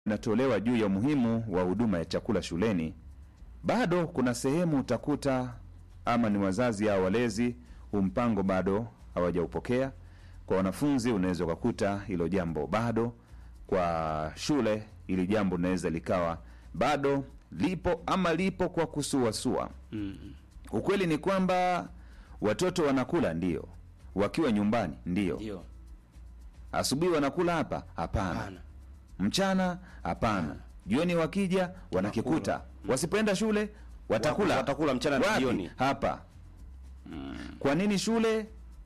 inatolewa juu ya umuhimu wa huduma ya chakula shuleni, bado kuna sehemu utakuta ama ni wazazi au walezi, huu mpango bado hawajaupokea. Kwa wanafunzi unaweza ukakuta hilo jambo bado, kwa shule hili jambo linaweza likawa bado lipo ama lipo kwa kusuasua. Ukweli ni kwamba watoto wanakula ndio, wakiwa nyumbani ndio, Ndio. asubuhi wanakula hapa hapana, Hapana. mchana hapana, jioni wakija wanakikuta, wasipoenda shule watakula Watakula mchana na Wapi? jioni. hapa. Kwa nini shule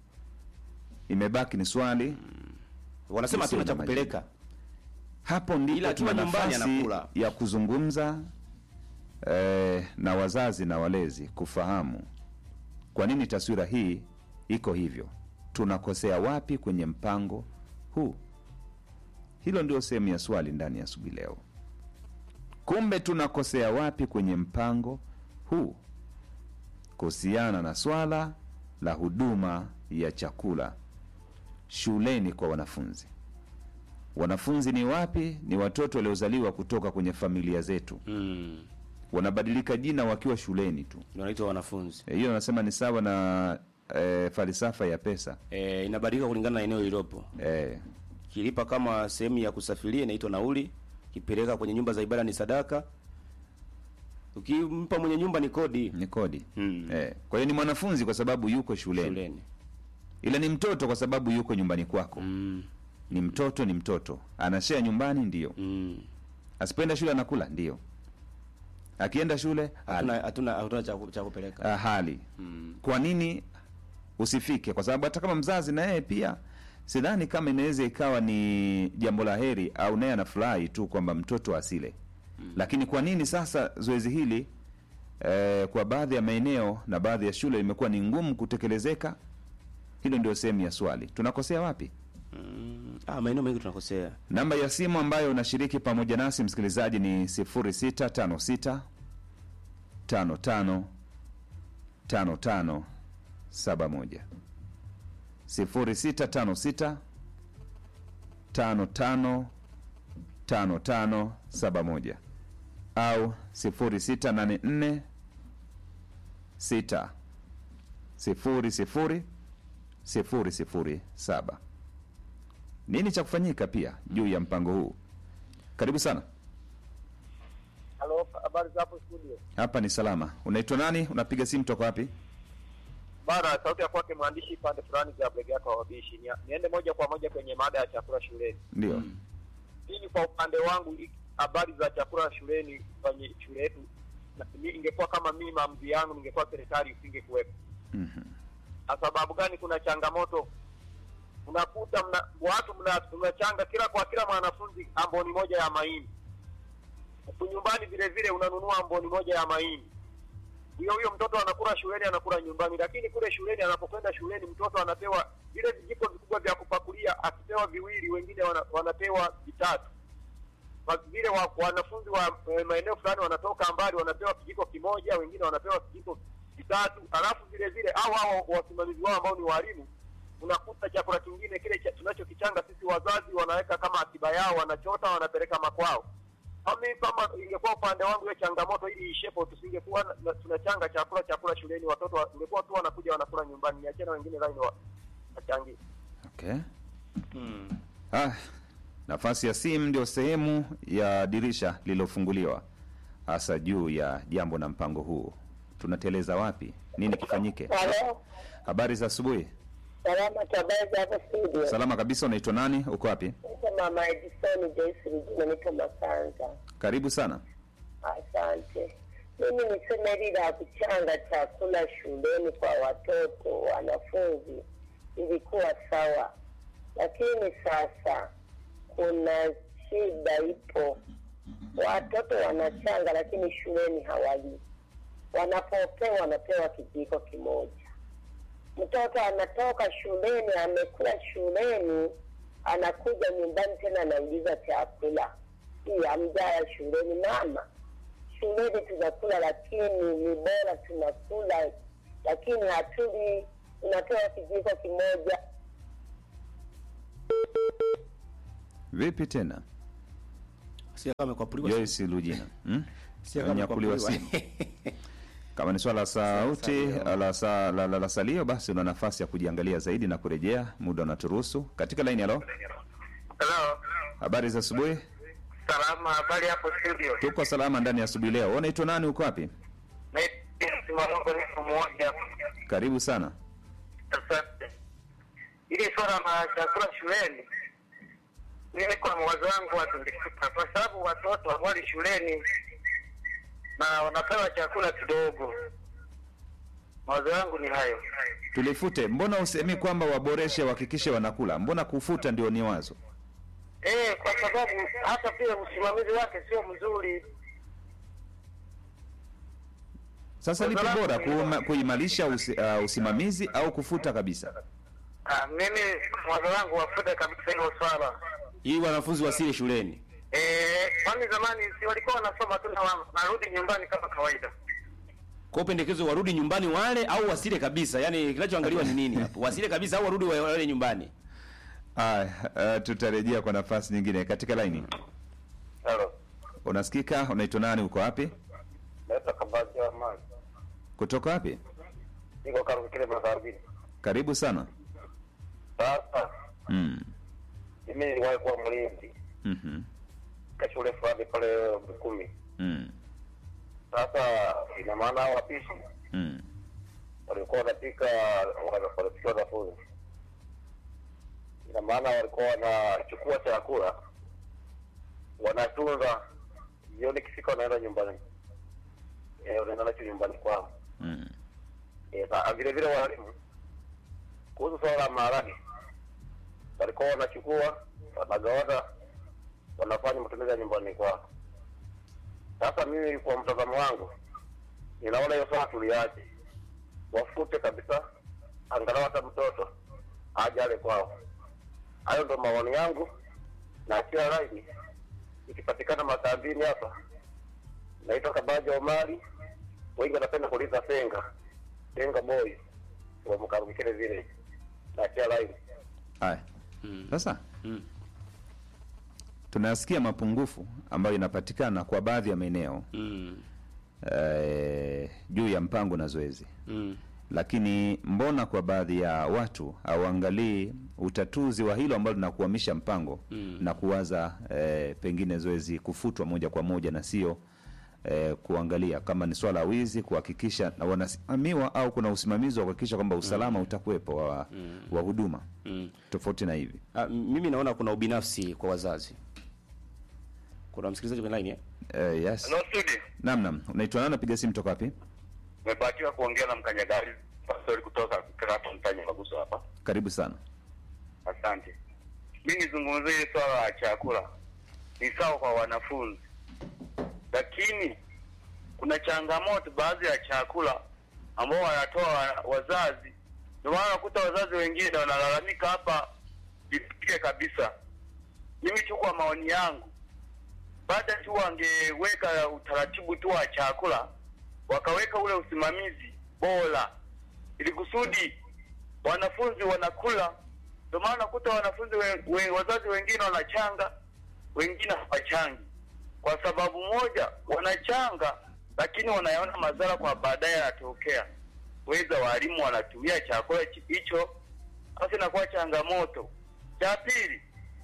imebaki ni swali Wanasema Sio hatuna cha na majibu. kupeleka. hapo ndipo Ila akiwa tuna nyumbani nafasi anakula. ya kuzungumza eh, na wazazi na walezi kufahamu kwa nini taswira hii iko hivyo, tunakosea wapi kwenye mpango huu. Hilo ndio sehemu ya swali ndani ya asubuhi leo. Kumbe tunakosea wapi kwenye mpango huu kuhusiana na swala la huduma ya chakula shuleni kwa wanafunzi. Wanafunzi ni wapi? Ni watoto waliozaliwa kutoka kwenye familia zetu, Mm. wanabadilika jina wakiwa shuleni tu. Ndio wanaitwa wanafunzi. E, hiyo nasema ni sawa na e, falsafa ya pesa Eh, inabadilika kulingana na eneo lililopo. e, Kilipa kama sehemu ya kusafiria inaitwa nauli, kipeleka kwenye nyumba za ibada ni sadaka. Ukimpa mwenye nyumba ni kodi ni kodi Mm. e. Kwa hiyo ni mwanafunzi kwa sababu yuko shuleni, shuleni. ila ni mtoto kwa sababu yuko nyumbani kwako. Mm. Ni mtoto, ni mtoto, anashea nyumbani, ndio. Mm. Asipoenda shule anakula, ndio. Akienda shule hali. Hatuna hatuna hatuna cha ku- cha kupeleka. Ah, hali. Mm. Kwa nini usifike? Kwa sababu hata kama mzazi na yeye pia sidhani kama inaweza ikawa ni jambo la heri au naye anafurahi tu kwamba mtoto asile. Lakini kwa nini sasa zoezi hili eh, kwa baadhi ya maeneo na baadhi ya shule imekuwa ni ngumu kutekelezeka? Hilo ndio sehemu ya swali. Tunakosea wapi? Mm. Ah, maeneo mengi tunakosea. Namba ya simu ambayo unashiriki pamoja nasi msikilizaji ni 0656 55 55 71 0656 55 55 71 au 0684 6 0 0 0 0 7 nini cha kufanyika pia juu ya mpango huu? Karibu sana. Halo, habari za hapo studio? Hapa ni salama. Unaitwa nani? Unapiga simu toka wapi? Bana, sauti ya kwake mwandishi pande fulani za Blegata wa wabishi. Ni, niende moja kwa moja kwenye mada ya chakula shuleni. Ndio. Mimi kwa upande wangu i- habari za chakula shuleni kwenye shule yetu na- mi- ingekuwa kama mimi maamuzi yangu, ningekuwa serikali isingekuwepo. Mhm. Kwa sababu gani? Kuna changamoto, unakuta mna, watu mna- mnachanga kila kwa kila mwanafunzi amboni moja ya mahindi, huku nyumbani vile vile unanunua amboni moja ya mahindi. Huyo huyo mtoto anakula shuleni, anakula nyumbani, lakini kule shuleni, anapokwenda shuleni, mtoto anapewa vile vijiko vikubwa vya kupakulia, akipewa viwili, wengine wana, wanapewa vitatu kwa vile wa, wanafunzi wa eh, maeneo fulani wanatoka mbali wanapewa kijiko kimoja, wengine wanapewa kijiko vitatu, alafu vile vile au hao wasimamizi wao ambao ni walimu, unakuta chakula kingine kile cha, tunachokichanga sisi wazazi wanaweka kama akiba yao, wanachota wanapeleka makwao. Mimi kama ingekuwa upande wangu hiyo changamoto ili ishepo, tusingekuwa na- na- tunachanga chakula chakula shuleni, watoto wa- ungekuwa tu wanakuja wanakula nyumbani, niachana wengine line wa wachangie. Okay. Mm. Ah, nafasi ya simu ndio sehemu ya dirisha lililofunguliwa hasa juu ya jambo na mpango huu. Tunateleza wapi? Nini kifanyike? Halo, Habari za asubuhi. salama tabaza hapo studio. Salama kabisa. Unaitwa nani? Uko wapi? Naitwa Mama Edison Joyce Regina, niko Masanza. Karibu sana. Asante. Mimi niseme hili la kuchanga chakula shuleni kwa watoto wanafunzi ilikuwa sawa, lakini sasa kuna shida ipo. Watoto wanachanga, lakini shuleni hawali. Wanapopewa wanapewa kijiko kimoja. Mtoto anatoka shuleni, amekula shuleni, anakuja nyumbani tena anauliza chakula, hii hamjala shuleni. Mama, shuleni tunakula, lakini ni bora tunakula, lakini hatuli. Unatoa kijiko kimoja. Vipi tena? Si kama amekwapuliwa. Joyce Lujina hmm? Si kama Nyakuliwa amekwapuliwa. simu. Kama ni swala la sauti la, sa, la, la, la salio, basi una nafasi ya kujiangalia zaidi na kurejea, muda unaturuhusu. Katika laini, halo, Hello. habari za asubuhi. Salama, habari hapo studio. Tuko salama ndani ya asubuhi leo. Wewe unaitwa nani? Uko wapi? Naitwa Simamongo niko mmoja. Karibu sana. Asante. Ili swala la chakula shuleni, mimi kwa mawazo wangu watulifika, kwa sababu watoto hawali shuleni na wanapewa chakula kidogo. Mawazo yangu ni hayo. Tulifute. Mbona usemi kwamba waboreshe, wahakikishe wanakula? Mbona kufuta ndio ni wazo? Eh, kwa sababu hata pia usimamizi wake sio mzuri. Sasa lipi Kwa bora, sababu- kuima- kuimarisha usi, uh, usimamizi au kufuta kabisa? Ah, mimi mawazo wangu wafute kabisa hilo swala. Ili wanafunzi wasile shuleni. Eh, kwani zamani si walikuwa wanasoma tu na wa- narudi nyumbani kama kawaida. Kwa hiyo pendekezo warudi nyumbani wale au wasile kabisa. Yaani kinachoangaliwa ni nini hapo? Wasile kabisa au warudi wa- wale nyumbani. Aya, uh, tutarejea kwa nafasi nyingine katika laini. Hello. Unasikika? Unaitwa nani? Uko wapi? Naitwa Kabazi wa Mali. Kutoka wapi? Niko karibu kile magharibi. Karibu sana. Sasa Mm. mimi niliwahi kuwa mlinzi Mhm. katika shule fulani pale Mikumi. Mm. Sasa ina maana hao wapishi Mm. walikuwa wanapika wanapikia wanafunzi. Ina maana walikuwa wanachukua chakula wanatunza, jioni kifika wanaenda nyumbani, eh, wanaenda nacho nyumbani kwao. Mm. Eh, na vile vile walimu kuhusu swala la maharage walikuwa wanachukua wanagawana wanafanya matumizi ya nyumbani kwao. Sasa mimi kwa mtazamo wangu ninaona hiyo swala tuliache, wafute kabisa, angalau hata mtoto aje ale kwao. Hayo ndo maoni yangu, na kila laini ikipatikana makambini hapa. Naitwa Kabaja Omari, wengi wanapenda kuuliza Senga Senga boy wa Mkarumikele vile na kila laini Aya. Mm. Sasa Mm. tunasikia mapungufu ambayo inapatikana kwa baadhi ya maeneo Mm. eh, juu ya mpango na zoezi, Mm. lakini mbona kwa baadhi ya watu hauangalii utatuzi wa hilo ambalo linakuhamisha mpango Mm. na kuwaza eh, pengine zoezi kufutwa moja kwa moja na sio eh, kuangalia kama ni swala la wizi, kuhakikisha na wanasimamiwa au kuna usimamizi wa kuhakikisha kwamba usalama utakuwepo wa, wa huduma Mm. tofauti na hivi. Ah, mimi naona kuna ubinafsi kwa wazazi. Kuna msikilizaji kwenye line eh? Eh, yes. Hello studio. Naam, naam. Unaitwa nani? Napiga simu toka wapi? Nimebahatiwa kuongea na mkanyagari pastori kutoka Krato Mtanya Maguso hapa. Karibu sana. Asante. Mimi nizungumzie hili swala la chakula. Ni sawa kwa wanafunzi, lakini kuna changamoto baadhi ya chakula ambao wanatoa wa- wazazi. Ndio maana unakuta wazazi wengine wanalalamika hapa vipike kabisa. Mimi tu kwa maoni yangu, baada tu wangeweka utaratibu tu wa chakula, wakaweka ule usimamizi bora, ili kusudi wanafunzi wanakula. Ndio maana nakuta wanafunzi we, we, wazazi wengine wanachanga, wengine hawachangi kwa sababu moja, wanachanga lakini wanayaona madhara kwa baadaye yanatokea. Weza walimu wanatumia chakula chi- hicho, sasa inakuwa changamoto. Cha pili,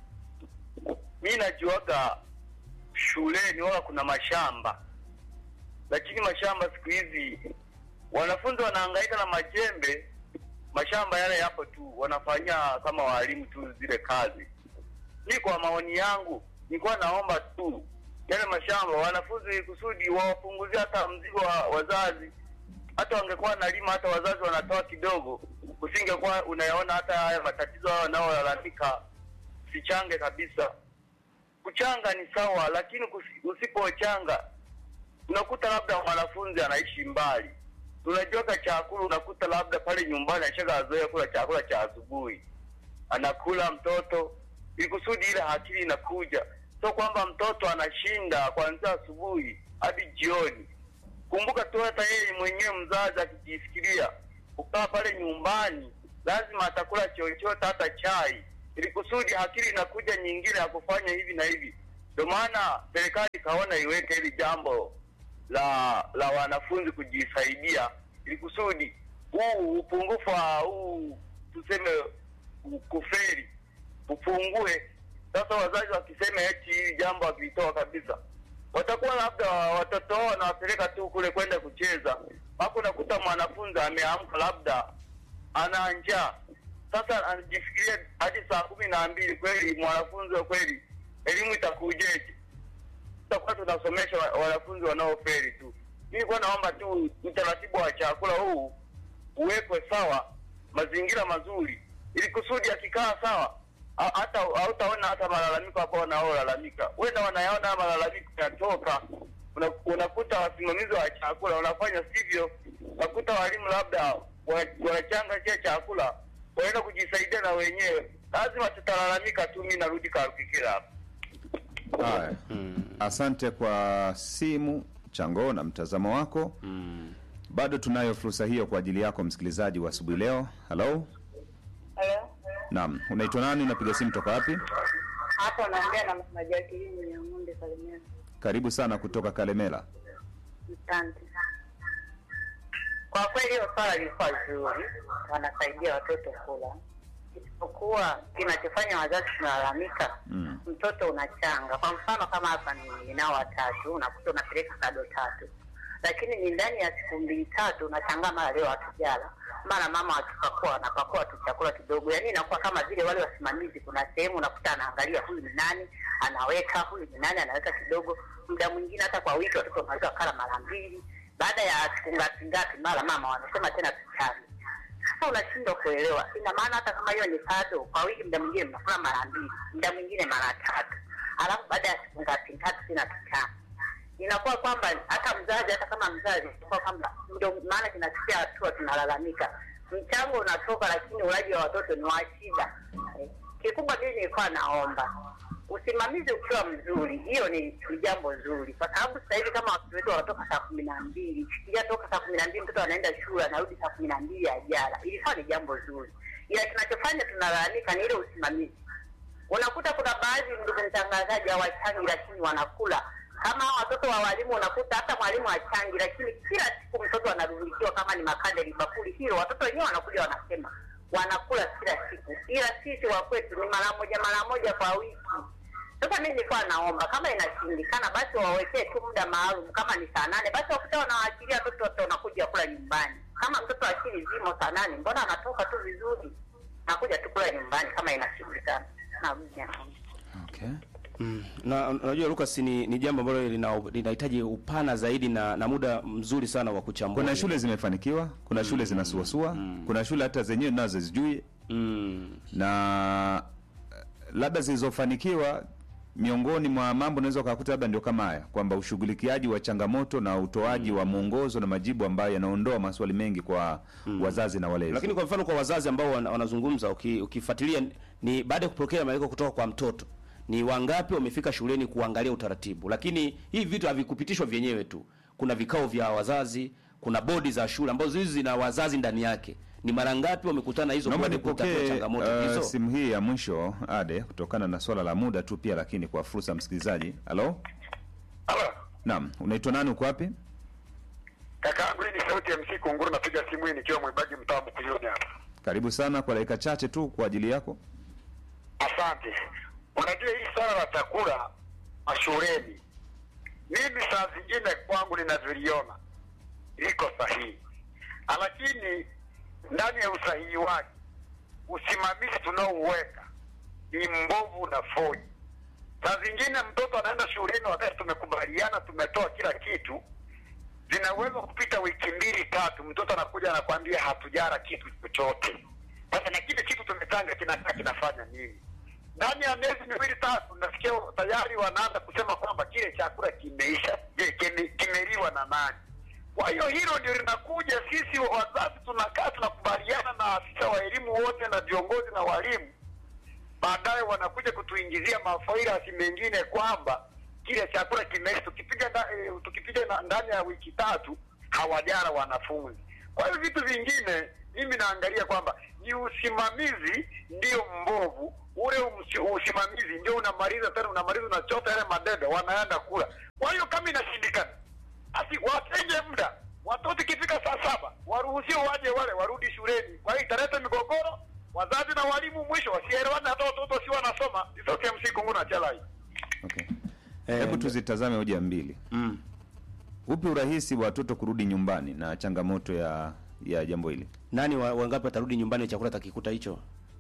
mi najuaga shuleni wala kuna mashamba, lakini mashamba siku hizi wanafunzi wanahangaika na majembe, mashamba yale yapo tu, wanafanyia kama walimu tu zile kazi. Mi kwa maoni yangu nilikuwa naomba tu yale mashamba wanafunzi kusudi wawapunguzie hata mzigo wa wazazi. Hata wangekuwa nalima, hata wazazi wanatoa kidogo, usingekuwa unayaona hata haya matatizo hao wanaolalamika. Sichange kabisa. Kuchanga ni sawa, lakini kusi- usipochanga unakuta labda mwanafunzi anaishi mbali, tunajuaga chakula, unakuta labda pale nyumbani ashaka azoea kula chakula cha asubuhi, anakula mtoto ili kusudi ile akili inakuja, sio kwamba mtoto anashinda kuanzia asubuhi hadi jioni. Kumbuka tu hata yeye mwenyewe mzazi akijifikiria kukaa pale nyumbani, lazima atakula chochote, hata chai, ili kusudi akili inakuja nyingine ya kufanya hivi na hivi. Ndio Ndio maana serikali ikaona iweke hili jambo la la wanafunzi kujisaidia, ili kusudi huu upungufu wa huu tuseme u- kufeli upungue. Sasa wazazi wakisema eti hili jambo wakilitoa kabisa, watakuwa labda watoto wao wanawapeleka tu kule kwenda kucheza, hapo unakuta mwanafunzi ameamka labda ana njaa sasa anajifikiria hadi saa kumi na mbili kweli mwanafunzi wa kweli elimu itakujeje tutakuwa tunasomesha wa- wanafunzi wanaoferi tu nilikuwa naomba tu utaratibu wa chakula huu uwekwe sawa mazingira mazuri ili kusudi akikaa sawa ha- hata hautaona hata malalamiko hapo wanaolalamika wenda wanayaona haya malalamiko yatoka Una- unakuta wasimamizi wa chakula wanafanya sivyo unakuta walimu labda wa- wanachanga kile chakula wanaenda kujisaidia na wenyewe lazima tutalalamika tu mi narudi karukikira hapa Haya, asante kwa simu chango na mtazamo wako. Bado tunayo fursa hiyo kwa ajili yako msikilizaji wa asubuhi leo. Halo, Halo, naam, unaitwa nani? Unapiga simu toka wapi? hapo naongea na msemaji wa kilimo ya ng'ombe Kalemera. Karibu sana kutoka Kalemela. Asante. Kwa kweli hiyo swala lilikuwa zuri, wanasaidia watoto kula, isipokuwa kinachofanya wazazi tunalalamika Mm. mtoto unachanga. Kwa mfano kama hapa ni ninao watatu, unakuta unapeleka kado tatu, lakini ni ndani ya siku mbili tatu unashangaa, mara leo hatujala, mara mama akipakua anapakua tu chakula kidogo, yaani inakuwa kama vile wale wasimamizi, kuna sehemu unakuta anaangalia huyu ni nani, anaweka huyu ni nani, anaweka kidogo. Muda mwingine hata kwa wiki watoto wanaweza kala mara mbili, baada ya siku ngapi ngapi, mara mama wanasema tena tuchane. Sasa unashindwa kuelewa, ina maana hata kama hiyo ni kado kwa wiki, muda mwingine mnakula mara mbili, muda mwingine mara tatu, alafu baada ya siku ngapi tatu tena tuchane inakuwa kwamba hata mzazi hata kama mzazi inakuwa kwamba ndio maana tunafikia hatua tunalalamika mchango unatoka lakini ulaji wa watoto ni wa shida Eh, kikubwa mimi nilikuwa naomba usimamizi ukiwa mzuri hiyo ni, ni jambo zuri kwa sababu sasa hivi kama watoto wetu wanatoka saa kumi na mbili toka saa kumi na mbili mtoto anaenda shule anarudi saa kumi na mbili ya jala ilikuwa ni jambo zuri ila kinachofanya tunalalamika ni ile usimamizi unakuta kuna baadhi ndugu mtangazaji hawachangi lakini wanakula kama hao watoto wa walimu unakuta hata mwalimu achangi lakini kila siku mtoto anarudikiwa kama ni makande libakuli hilo watoto wenyewe wanakuja wanasema wanakula kila siku ila sisi wa kwetu ni mara moja mara moja kwa wiki sasa mi nilikuwa naomba kama inashindikana basi wawekee tu muda maalum kama ni saa nane basi wakuta wanawaachilia watoto wote wanakuja kula nyumbani kama mtoto akili zimo saa nane mbona anatoka tu vizuri nakuja tu kula nyumbani kama inashindikana narudi naomba Okay. Mm. Na unajua Lucas ni, ni jambo ambalo lina- linahitaji upana zaidi na, na muda mzuri sana wa kuchambua. Kuna shule zimefanikiwa, kuna shule zinasuasua, kuna shule hata zenyewe nazo zijui mm. na eh, labda zilizofanikiwa miongoni mwa mambo unaweza ukakuta labda ndio kama haya kwamba ushughulikiaji wa changamoto na utoaji wa mwongozo na majibu ambayo yanaondoa maswali mengi kwa wazazi na walezi. Lakini kwa mfano kwa wazazi ambao wana- wanazungumza uki, ukifuatilia ni baada ya kupokea malalamiko kutoka kwa mtoto ni wangapi wamefika shuleni kuangalia utaratibu. Lakini hivi vitu havikupitishwa vyenyewe tu. Kuna vikao vya wazazi, kuna bodi za shule ambazo hizi zina wazazi ndani yake. Ni mara ngapi wamekutana na hizo Naomba bodi kutatua nipokee changamoto uh, hizo? simu hii ya mwisho Ade, kutokana na swala la muda tu pia, lakini kwa fursa ya msikilizaji. Halo, Halo, naam, unaitwa nani? Uko wapi? kaka yangu, hii ni sauti ya MC Kunguru, napiga simu hii nikiwa Mwibaji mtaa Bukuyuni hapa. Karibu sana kwa dakika chache tu kwa ajili yako. Asante. Unajua hii swala la chakula mashuleni, mimi saa zingine kwangu ninavyoliona liko sahihi, lakini ndani ya usahihi wake usimamizi tunaouweka ni mbovu na foji. Saa zingine mtoto anaenda shuleni wakati tumekubaliana, tumetoa kila kitu, zinaweza kupita wiki mbili tatu, mtoto anakuja anakwambia hatujara kitu chochote. Sasa na kile kitu tumetanga kinakaa kinafanya nini? Ndani ya miezi miwili tatu, nasikia tayari wanaanza kusema kwamba kile chakula kimeisha. Je, kime- kimeliwa na nani? Kwa hiyo hilo ndio linakuja, sisi wazazi tunakaa tunakubaliana na afisa wa elimu wote na viongozi na walimu baadaye wanakuja kutuingizia mafairasi mengine kwamba kile chakula kimeisha. Tukipiga nda, e, tukipiga na, ndani ya wiki tatu hawajara wanafunzi. Kwa hiyo vitu vingine mimi naangalia kwamba ni usimamizi ndio mbovu. Ule umsi- usimamizi ndio unamaliza tena, unamaliza unachota yale madebe, wanaenda kula. Kwa hiyo kama inashindikana, basi watenge muda, watoto ikifika saa saba waruhusiwe waje wale warudi shuleni. Kwa hiyo italeta migogoro, wazazi na walimu mwisho wasielewane, hata watoto si wanasoma. Isoke msiku nguna chalai Okay. Eh, Hebu tuzitazame hoja mbili. Mm. Upi urahisi wa watoto kurudi nyumbani na changamoto ya ya jambo hili? Nani wa- wangapi watarudi nyumbani chakula takikuta hicho?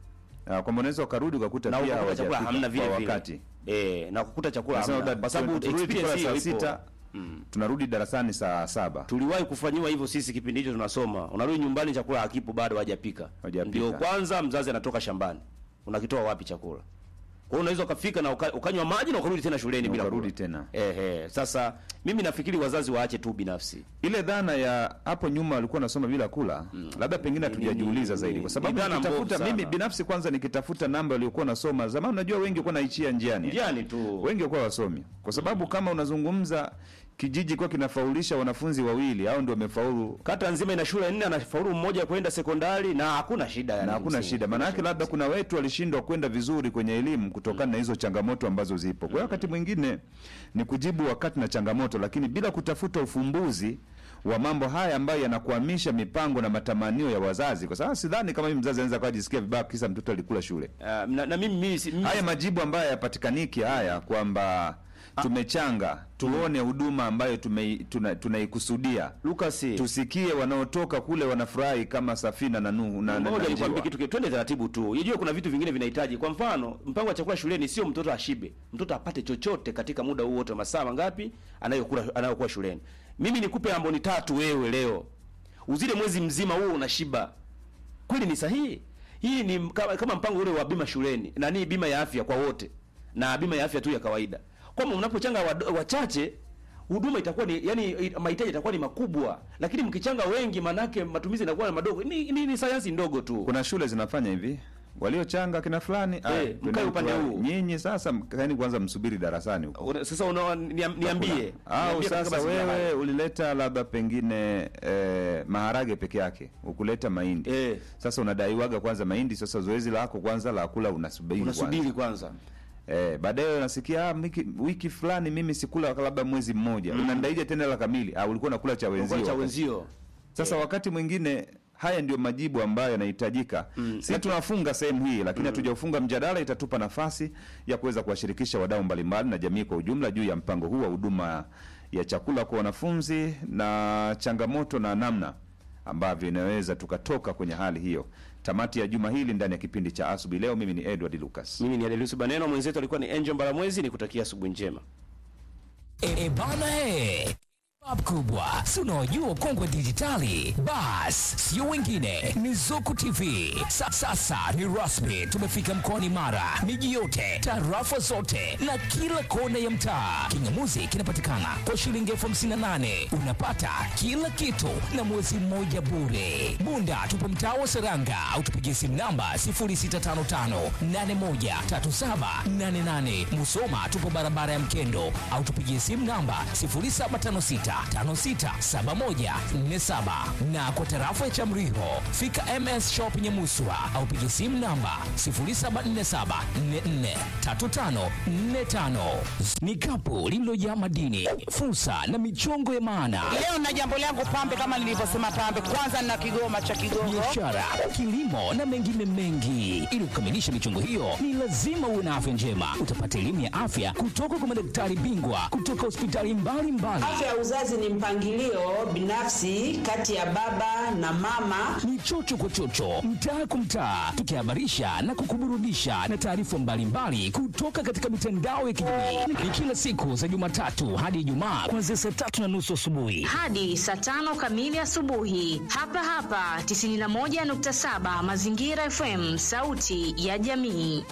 Ah, kwamba unaweza ukarudi ukakuta Na pia ukakuta chakula hawajafika hamna vile kwa vile. wakati. Eh, na kukuta chakula Nasema hamna. labda Kwa sababu turudi experience tukula saa hiyo ipo. sita tunarudi darasani saa saba. Tuliwahi kufanyiwa hivyo sisi kipindi hicho tunasoma. Unarudi nyumbani chakula hakipo bado hajapika. Hajapika. Ndio kwanza mzazi anatoka shambani. Unakitoa wapi chakula? Kwa hiyo unaweza ukafika na uka, ukanywa maji na ukarudi tena shuleni Na bila ukarudi kula. tena. Eh, eh. Sasa mimi nafikiri wazazi waache tu binafsi. Ile dhana ya hapo nyuma walikuwa nasoma bila kula, labda pengine hatujajiuliza ni- zaidi, ni- kwa sababu ni dhana nikitafuta mbovu mimi sana. binafsi, kwanza nikitafuta namba waliokuwa nasoma zamani, unajua wengi walikuwa naishia njiani, Njiani tu. wengi walikuwa wasomi, kwa sababu kama unazungumza kijiji kwa kinafaulisha wanafunzi wawili au ndio wamefaulu Kata nzima ina shule nne, anafaulu mmoja kwenda sekondari na hakuna shida yani. na hakuna msingi. shida. Maana yake labda kuna wetu walishindwa kwenda vizuri kwenye elimu kutokana na hizo changamoto ambazo zipo. Kwa hiyo wakati mwingine ni kujibu wakati na changamoto, lakini bila kutafuta ufumbuzi wa mambo haya ambayo yanakwamisha mipango na matamanio ya wazazi, kwa sababu sidhani kama mimi mzazi anaweza kuwa jisikia vibaya kisa mtoto alikula shule. Ah, na, na mimi mimi, si- mimi Haya majibu ambayo hayapatikaniki haya kwamba tumechanga tuone huduma ambayo tume- tuna- tunaikusudia Lucas tusikie wanaotoka kule wanafurahi kama Safina na Nuhu na, na, Ngoja na nikwambie Njiwa. kitu kitu, twende taratibu tu. Unajua kuna vitu vingine vinahitaji. Kwa mfano, mpango wa chakula shuleni sio mtoto ashibe. Mtoto apate chochote katika muda huo wote wa masaa mangapi anayokula anayokuwa shuleni. Mimi nikupe amboni tatu wewe leo. Uzile mwezi mzima huo unashiba. Kweli ni sahihi? Hii ni kama, kama mpango ule wa bima shuleni. Nani bima ya afya kwa wote na bima ya afya tu ya kawaida. Kwamba mnapochanga wad- wachache huduma itakuwa ni yani mahitaji itakuwa ni makubwa, lakini mkichanga wengi manake matumizi yanakuwa ni madogo. Ni, ni, ni sayansi ndogo tu. Kuna shule zinafanya hivi, waliochanga kina fulani aya, mkae twendeni upande kwa- huu. nyinyi sasa kaeni kwanza msubiri darasani huko Una- Sasa una, niam- niambie au Niambie katika sasa mazingira wewe haya. ulileta labda pengine eh, maharage peke yake ukuleta mahindi Eh. sasa unadaiwaga kwanza mahindi sasa zoezi lako kwanza la kula unasubiri unasubiri kwanza kwanza. eh, baadaye unasikia ah, wiki, wiki fulani mimi sikula labda mwezi mmoja unandaija tena la kamili ah, ulikuwa unakula cha wenzio Unakula cha wakati- wenzio sasa wakati mwingine haya ndio majibu ambayo yanahitajika. Si tunafunga sehemu hii, lakini hatujaufunga mjadala. Itatupa nafasi ya kuweza kuwashirikisha wadau mbalimbali na jamii kwa ujumla juu ya mpango huu wa huduma ya chakula kwa wanafunzi na changamoto na namna ambavyo inaweza tukatoka kwenye hali hiyo. Tamati ya juma hili ndani ya kipindi cha asubuhi leo, mimi ni Edward Lucas. mimi ni Adelusi Baneno mwenzetu alikuwa ni Angel Mbalamwezi nikutakia asubuhi njema E, e bana he Bab kubwa si unaojua ukongwe dijitali bas sio wengine ni zuku tv Sa, sasa ni rasmi tumefika mkoani mara miji yote tarafa zote na kila kona ya mtaa kingamuzi kinapatikana kwa shilingi elfu hamsini na nane unapata kila kitu na mwezi mmoja bure bunda tupo mtaa wa seranga au tupigie simu namba 0655813788 musoma tupo barabara ya mkendo au tupigie simu namba 0756567147 na kwa tarafa ya Chamriho fika MS Shop Nyamuswa au piga simu namba 0747443545. Ni kapu lililojaa madini, fursa na michongo ya maana Leo na jambo langu pambe, kama nilivyosema pambe, kwanza na kigoma cha Kigogo. biashara, kilimo na mengine mengi. Ili kukamilisha michongo hiyo, ni lazima uwe na afya njema. Utapata elimu ya afya kutoka kwa madaktari bingwa kutoka hospitali mbalimbali. Afya ya uzazi ni mpangilio binafsi kati ya baba na mama. ni chocho kwa chocho, mtaa kwa mtaa, tukihabarisha na kukuburudisha na taarifa mbalimbali kutoka katika mitandao ya kijamii. Ni kila siku za Jumatatu hadi Ijumaa kuanzia saa tatu na nusu asubuhi. hadi saa tano kamili asubuhi hapa hapa 91.7 Mazingira FM, sauti ya jamii.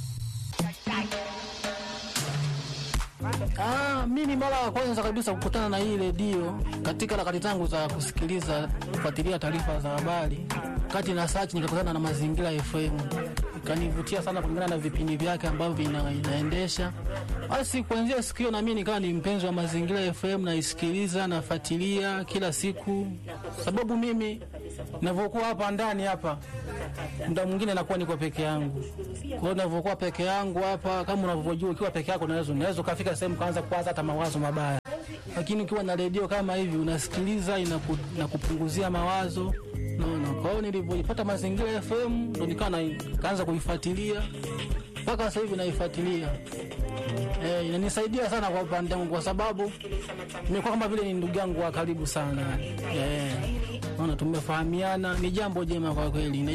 Ah, mimi mara ya kwanza kabisa kukutana na hii redio katika harakati zangu za kusikiliza kufuatilia taarifa za habari, kati na search nikakutana na Mazingira FM ikanivutia sana kulingana na vipindi vyake ambavyo vina, inaendesha. Basi kuanzia siku hiyo na mimi nikawa ni mpenzi wa Mazingira FM, naisikiliza nafuatilia kila siku, sababu mimi navyokuwa hapa ndani hapa muda mwingine nakuwa niko peke yangu. Kwa hiyo ninavyokuwa peke yangu hapa, kama unavyojua, ukiwa peke yako unaweza unaweza ukafika sehemu kaanza kuwaza hata mawazo mabaya, lakini ukiwa na redio kama hivi unasikiliza, inaku, inakupunguzia mawazo naona. Kwa hiyo nilivyoipata Mazingira FM ndo nikawa na- kaanza kuifuatilia mpaka sasa hivi naifuatilia. Eh, inanisaidia sana kwa upande wangu kwa sababu nimekuwa kama vile ni ndugu yangu wa karibu sana. Eh, naona tumefahamiana, ni jambo jema kwa kweli.